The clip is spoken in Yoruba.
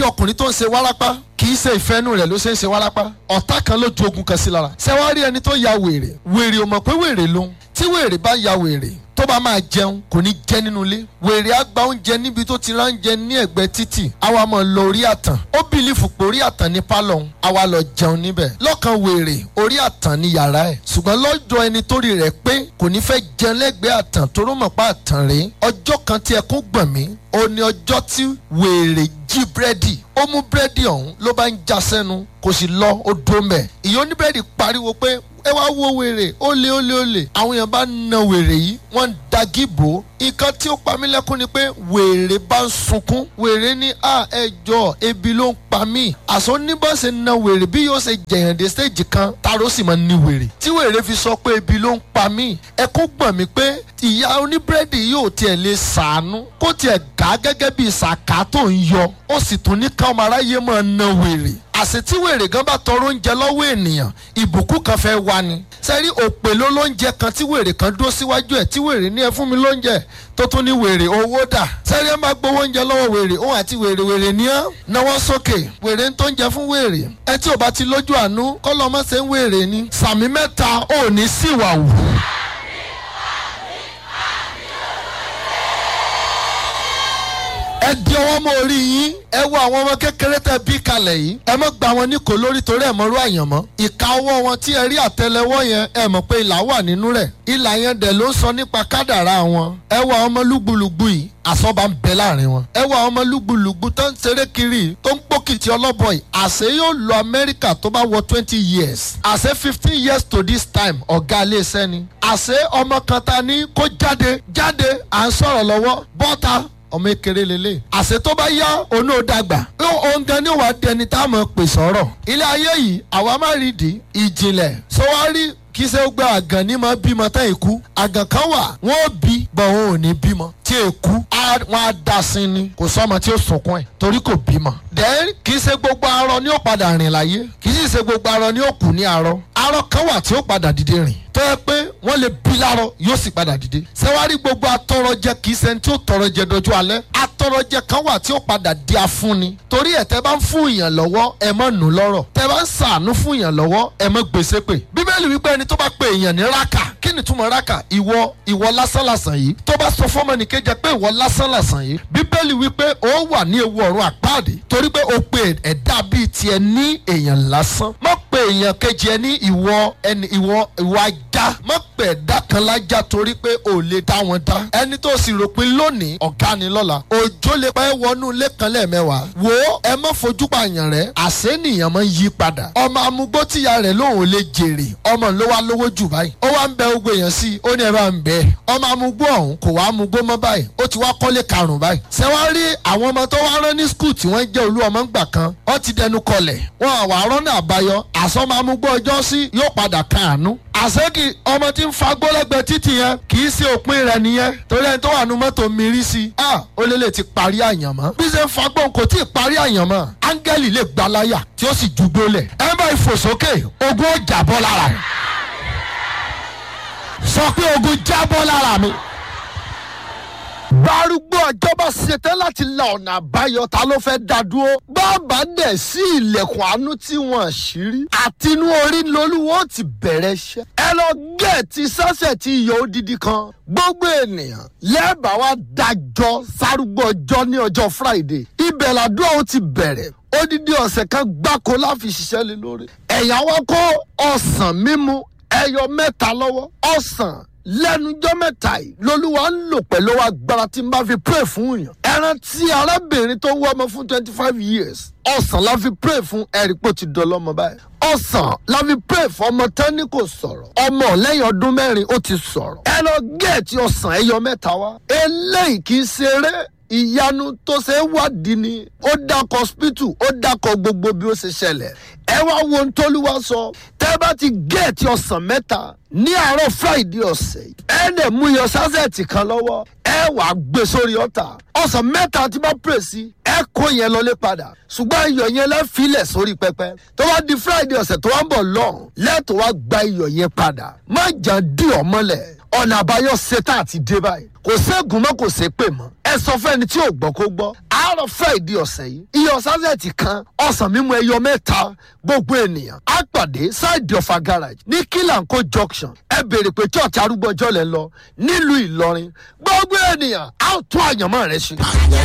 ọkùnrin tó ń ṣe wárápá kì í ṣe ìfẹ́nu rẹ̀ ló ṣe ń ṣe wárápá ọ̀tá kan ló ju ogun kan sí lára ṣé wàá rí ẹni tó ya wèrè wèrè ò mọ̀ pé wèrè lòun tí wèrè bá ya wèrè tó bá máa jẹun kò ní jẹ nínú ilé wèrè á gba oúnjẹ níbi tó ti ránjẹ ní ẹ̀gbẹ́ títì àwa máa lọ orí àtàn ó bìlífù pé orí àtàn ní pálọ̀ òun àwa lọ jẹun níbẹ̀ lọ́kàn wèrè orí àtàn ní yàrá ẹ̀ ṣùgbọ́n lọ́jọ́ ẹni tó rí rẹ̀ pé kò ní fẹ́ jẹun lẹ́gbẹ̀ẹ́ àtàn tó rọ́ mọ̀ pa àtàn rèé ọjọ́ kan tí ẹkún gbọ̀n mí ó ní ọjọ́ tí wèrè jí búrẹ́dì ó mú búrẹ́dì ọ̀hún ló bá ń já sẹ́nu kò sì lọ ó dó mẹ́ ìyá oníbúrẹ́dì pariwo pé ẹ wá wo wèrè ó lé ó lé ó lé àwọn èèyàn bá na wèrè yìí wọ́n ń dagi bò ó nǹkan tí ó pa mí lẹ́kún ni pé wèrè bá ń sunkún wèrè ní à ẹjọ́ ebi ló ń pa mí àṣọ oníbọ̀sẹ̀ na wèrè bí yóò ṣe jẹ̀yàn dé stage kan taro sì máa ní wèrè tí wèrè fi sọ pé ebi ló ń pa mí ẹkún gbọ̀n mí pé ìyá oníbúrẹ́dì yóò tiẹ̀ lè sàánú kó tiẹ̀ gà gẹ́gẹ́ bí sàká tó ń yọ ó sì tún ní káwọn aráyé máa na wèrè àṣẹ tí wèrè gan bá tọrọ oúnjẹ lọ́wọ́ ènìyàn ìbùkún kan fẹ́ wá ni sẹ́rí òpè ló lóúnjẹ kan tí wèrè kan dúró síwájú ẹ̀ tí wèrè ní ẹ fún mi lóúnjẹ tó tún ní wèrè owó dà sẹ́rí ẹ máa gbowó oúnjẹ lọ́wọ́ wèrè òun àti wèrè wèrè ní ọ́ náwó sókè wèrè ń tó ń jẹ fún wèrè ẹ tí ò bá ti lójú àánú kọ́ lọ́mọ ṣe ń wèrè ni sàmì mẹ́ta ò ní síwà wù. ẹ di ọwọ́ mọ́ orí yín ẹ wo àwọn ọmọ kékeré tẹ bí kalẹ̀ yìí ẹ mọ̀ gba wọn ní kò lórí torí ẹ̀ mọ́rú àyànmọ́ ìka ọwọ́ wọn tí ẹ rí àtẹlẹwọ́ yẹn ẹ mọ̀ pé ìlà wà nínú rẹ̀ ìlà yẹn dẹ̀ ló ń sọ nípa kádàrá wọn ẹ wo àwọn ọmọ lúgbúlùgbú yìí àsọba ń bẹ láàrin wọn ẹ wo àwọn ọmọ lúgbúlùgbú tó ń ṣeré kiri tó ń pókìtì ọlọ́bọ̀ yìí àṣẹ yóò lọ Amẹ́ríkà tó bá wọ twenty years àṣẹ fifteen years to this time ọ̀gá iléeṣẹ́ ni àṣẹ ọmọ kan ta ní kó jáde jáde à ń sọ̀rọ̀ lọ́wọ́ bọ́ta ọmọ ekele lele àṣẹ tó bá yá onú dàgbà òun gan ni wàá dẹni tá a mọ̀ pè sọ̀rọ̀ ilé ayé yìí àwa má rí di ìjìnlẹ̀ sọwárí kì í ṣe gbé àgàn ní máa bímọ tán èkú àgàn kan wà wọn ò bí bọ̀ wọn ò ní bímọ tí èkú wọn á da sí ni kò sọmọ tí ó sunkún ẹ torí kò bímọ. then kì í ṣe gbogbo arọ ni ó padà rìn láyé kì í sì ṣe gbogbo arọ ni ó kù ní arọ arọ kan wà tí ó padà dìde rìn tó yẹ pé wọ́n lè bí lárọ yóò sì padà dìde. sẹ́wárí gbogbo atọrọjẹ kì í ṣe tí ó tọrọjẹ dojú alẹ́ atọrọjẹ kan wà tí ó padà di afúnni torí ẹ̀ tẹ́ bá ń fún èèyàn lọ́wọ́ ẹ mọ̀ nù lọ́rọ̀ tẹ́ bá ń sàánú fún èèyàn lọ́wọ́ ẹ mọ̀ gbèsè pè bíbélì wípé ẹni tó bá pe èèyàn ní rákà kí ni túmọ̀ rákà ìwọ ìwọ lásánlàsàn yìí tó bá sọ fọ́mọ nìkejì pé ìwọ lásánlàsàn yìí bíbélì wípé ó wà ní ewu ọ̀run àpáàdé torí pé ó pe ẹ̀dá bíi tiẹ̀ ní èèyàn lásán má pe èèyàn kejì ẹ ní ìwọ ẹni ìwọ ìwọ ajá má pe ẹ̀dá kan lájá torí pé ò lè dá wọn dá ẹni tó sì rò pé lónìí ọ̀gá ni lọ́la òjò lè pẹ́ wọnú ilé kan lẹ́ẹ̀mẹ́wàá wò ó ẹ má fojú pààyàn rẹ àṣé nìyàn máa ń yí padà ọmọ amúgbó tíya rẹ̀ lòun ò lè jèrè ọmọ ló wá lówó jù báyìí ó wá ń bẹ ogbó èèyàn sí i ó ní ẹ bá ń bẹ ọmọ amúgbó ọ̀hún kò wá amúgbó mọ́ báyìí ó ti wá kọ́lé karùn-ún báyìí ṣé wá rí àwọn ọmọ tó wá rán ní skul tí wọ́n jẹ́ olú ọmọ ńgbà kan wọ́n ti dẹnu kọlẹ̀ wọn àwà rọ́nà àbáyọ àsọmọ amúgbó ọjọ́ sí yóò padà káàánú àṣẹ́kì ọmọ tí ń fagbó lẹ́gbẹ̀ẹ́ títì yẹn kì í ṣe òpin rẹ̀ nìyẹn torí ẹni tó wà nù mọ́tò mírí sí i ah ó lè lè ti parí àyànmọ́ bí ṣe ń fagbó kò tí ì parí àyànmọ́ áńgẹ́lì lè gba láyà tí ó sì jùgbó lẹ̀ ẹ bá ìfò sókè ogun ó jábọ́ lára rẹ̀ sọ pé ogun jábọ́ lára mi gbárùgbó ọjọ́ bá ṣetán láti la ọ̀nà àbáyọ ta ló fẹ́ dá dúró. bàbá dẹ̀ sí ilẹ̀kùn àánú tí wọ́n ṣírí. àtinú orí lolúwo ti bẹ̀rẹ̀ iṣẹ́. ẹ lọ gẹ̀ẹ́tì sọ́sẹ̀ tí iyọ̀ odidi kan. gbogbo ènìyàn lẹ́ẹ̀bà wa dájọ́ sárúgbó ọjọ́ ní ọjọ́ friday. ibẹ̀ làdúrà ó ti bẹ̀rẹ̀ odidi ọ̀sẹ̀ kan gbáko láfi ṣiṣẹ́ lé lórí. ẹ̀yà wa kó ọ̀sán mímu ẹyọ mẹ́ta lọ́wọ́ ọ̀sán lẹ́nujọ́ mẹ́ta yìí lolúwa ń lò pẹ̀lú agbára tí n bá fi pray fún yàn. ẹran tí arábìnrin tó wọ́ ọmọ fún twenty five years ọ̀sán la fi pray fún ẹ̀rí pò ti dọ́lọ́mọ báyìí. ọ̀sán la fi pray fún ọmọ tẹ́ni kò sọ̀rọ̀ ọmọ lẹ́yìn ọdún mẹ́rin ó ti sọ̀rọ̀. ẹ lọ gẹ̀ẹ́tì ọ̀sán ẹyọ mẹ́ta wá. eléyìí kì í ṣeré ìyanu tó ṣe é wádìí ni ó dákọ̀ hospital ó dákọ̀ gbogbo bí ó ṣe ṣẹlẹ̀ ẹ wá wo ohun tóluwa sọ tẹ́ bá ti géètì ọ̀sán mẹ́ta ní àárọ̀ friday ọ̀sẹ̀ yìí ẹ dẹ̀ mú iyọ̀ sázẹ̀tì kan lọ́wọ́ ẹ wà á gbé sórí ọ̀tà ọ̀sán mẹ́ta tí bá pè sí ẹ kó yẹn lọlé padà ṣùgbọ́n iyọ̀ yẹn lẹ́ filẹ̀ sórí pẹpẹ tó wá di friday ọ̀sẹ̀ tó wá ń bọ̀ lọ́hùn lẹ́tọ̀ wá gba iyọ̀ yẹn padà má jà dí ọmọlẹ̀ ọ̀nà àbáyọ ṣetán àti dé báyìí kò ségun mọ́ kò sé pè mọ́ ẹ sọ fẹ́ni tí ò gbọ́ kó gbọ́ àárọ̀ friday ọ̀sẹ̀ yìí iye ọ̀sásẹ̀tì kan ọ̀sán mímu ẹyọ mẹ́ta gbogbo ènìyàn á pàdé side of a garage ní kílànkó junction ẹ béèrè pé church arúgbó ọjọ́ lẹ́ lọ nílùú ìlọrin gbogbo ènìyàn á tún àyànmọ́ rẹ ṣe.